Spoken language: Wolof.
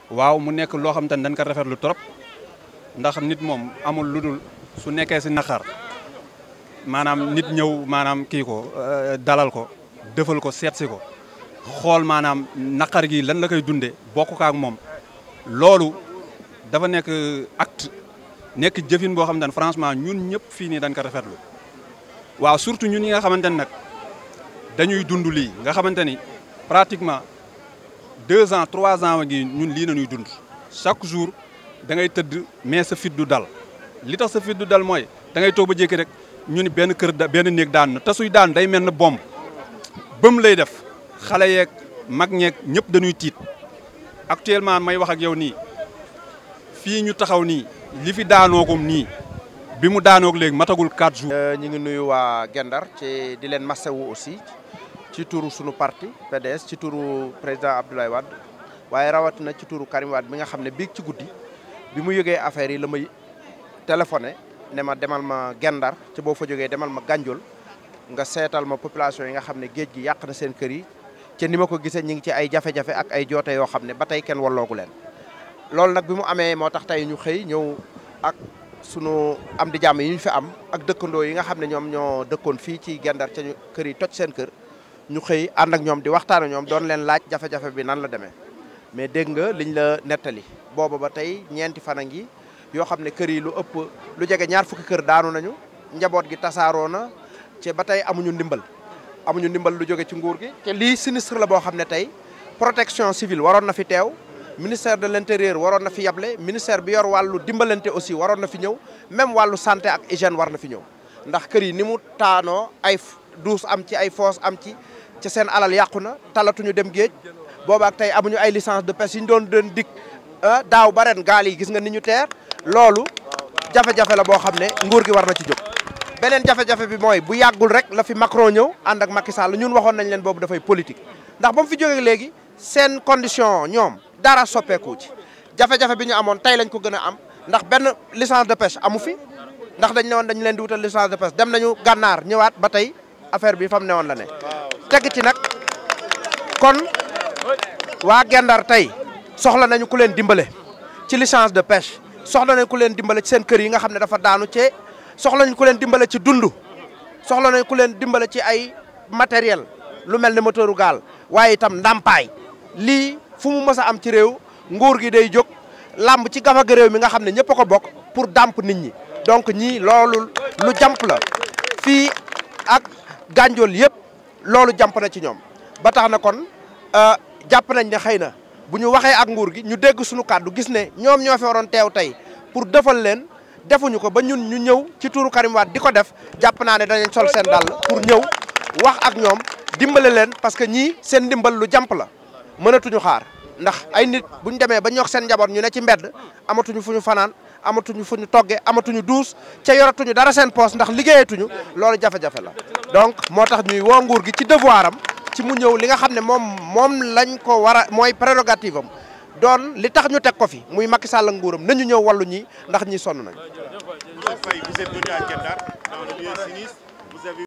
waaw mu nekk loo xam te ne dañ ko rafetlu trop ndax nit moom amul lu dul su nekkee si naqar maanaam nit ñëw maanaam kii ko dalal ko defal ko seet si ko xool maanaam naqar gi lan la koy dundee bokk ko ak moom loolu dafa nekk acte nekk jëfin boo xam ne franchement ñun ñëpp fii nii dañ ko rafetlu waaw surtout ñun ñi nga xamante ni nag dañuy dund lii nga xamante ni pratiquement deux ans trois ans gi ñun lii nañuy dund chaque jour da ngay tëdd mais sa fit du dal li tax sa fit du dal mooy da ngay toog ba jékki rek ñu ni benn kër da benn néeg daan na te suy daan day mel ne bomb bëm lay def xale yeeg mag ñeeg ñëpp dañuy tiit actuellement may wax ak yow nii fii ñu taxaw nii li fi daanoogum nii bi mu daanoog léegi matagul 4 jours. ñu ngi nuyu waa Gendar ci di leen masawu aussi ci turu sunu parti PDS ci turu président Abdoulaye Wade waaye rawatina ci turu Karim Wade bi nga xam ne biig ci guddi bi mu yëgee affaire yi la may téléphoné ne ma demal ma Gendar ci boo fa jógee demal ma Gandiol nga seetal ma population yi nga xam ne géej gi yàq na seen kër yi ci ni ma ko gisee ñu ngi ci ay jafe-jafe ak ay joote yoo xam ne ba tey kenn walloogu leen loolu nag bi mu amee moo tax tey ñu xëy ñëw ak sunu am di jàmm yi ñu fi am ak dëkkandoo yi nga xam ne ñoom ñoo dëkkoon fii ci Gendar ca kër yi toj seen kër ñu xëy ànd ak ñoom di waxtaan ak ñoom doon leen laaj jafe-jafe bi nan la demee mais dégg nga liñ la nettali booba ba tey ñeenti fan a ngi yoo xam ne kër yi lu ëpp lu jege ñaar fukki kër daanu nañu njaboot gi tasaaroo na ci ba tey amuñu ndimbal amuñu ndimbal lu jóge ci nguur gi te lii sinistre la boo xam ne tey protection civile waroon na fi teew ministère de l'intérieur waroon na fi yable ministère bi yor wàllu dimbalante aussi waroon na fi ñëw même wàllu santé ak hygiène war na fi ñëw ndax kër yi ni mu taanoo ay douche am ci ay fosse am ci ci seen alal yàqu na talatuñu dem géej boobaak tey amuñu ay licence de pêche yi ñu doon doon dik daaw ba ren gaal yi gis nga ni ñu teer loolu jafe-jafe la boo xam ne nguur gi war na ci jóg beneen jafe-jafe bi mooy bu yàggul rek la fi Macron ñëw ànd ak Macky Sall ñun waxoon nañ leen boobu dafay politique ndax ba mu fi jógee léegi seen condition ñoom dara soppeeku ci jafe-jafe bi ñu amoon tey lañ ko gën a am ndax benn licence de pêche amu fi ndax dañ ne woon dañu leen di wutal licence de pêche dem nañu gànnaar ñëwaat ba tey affaire bi fam ne woon la ne teg ci nag kon waa Gendar tey soxla nañu ku leen dimbale ci licence de pêche soxla nañu ku leen dimbale ci seen kër yi nga xam ne dafa daanu cee soxla nañu ku leen dimbale ci dund soxla nañu ku leen dimbale ci ay matériel lu mel ne moteuru gaal waaye itam ndàmpaay lii fu mu mës a am ci réew nguur gi day jóg làmb ci gafaga réew mi nga xam ne ñëpp a ko bokk pour dàmp nit ñi donc ñii loolu lu jàmp la fii ak gànjool yëpp loolu jàmp na ci ñoom ba tax na kon jàpp nañ ne xëy na bu ñu waxee ak nguur gi ñu dégg suñu kàddu gis ne ñoom ñoo fi waroon teew tey pour defal leen defuñu ko ba ñun ñu ñëw ci turu Karim Wade di ko def jàpp naa ne danañ sol seen dàll pour ñëw wax ak ñoom dimbale leen parce que ñii seen ndimbal lu jàmp la mënatuñu xaar ndax ay nit bu ñu demee ba ñox seen njaboot ñu ne ci mbedd amatuñu fu ñu fanaan amatuñu fu ñu toggee amatuñu duus ca yoratuñu dara seen poos ndax liggéeyatuñu loolu jafe-jafe la donc moo tax ñuy woo nguur gi ci devoir am ci mu ñëw li nga xam ne moom moom lañ ko war a mooy prérogative am doon li tax ñu teg ko fi muy Macky Sall ak nguuram nañu ñëw wàllu ñi ndax ñi sonn nañ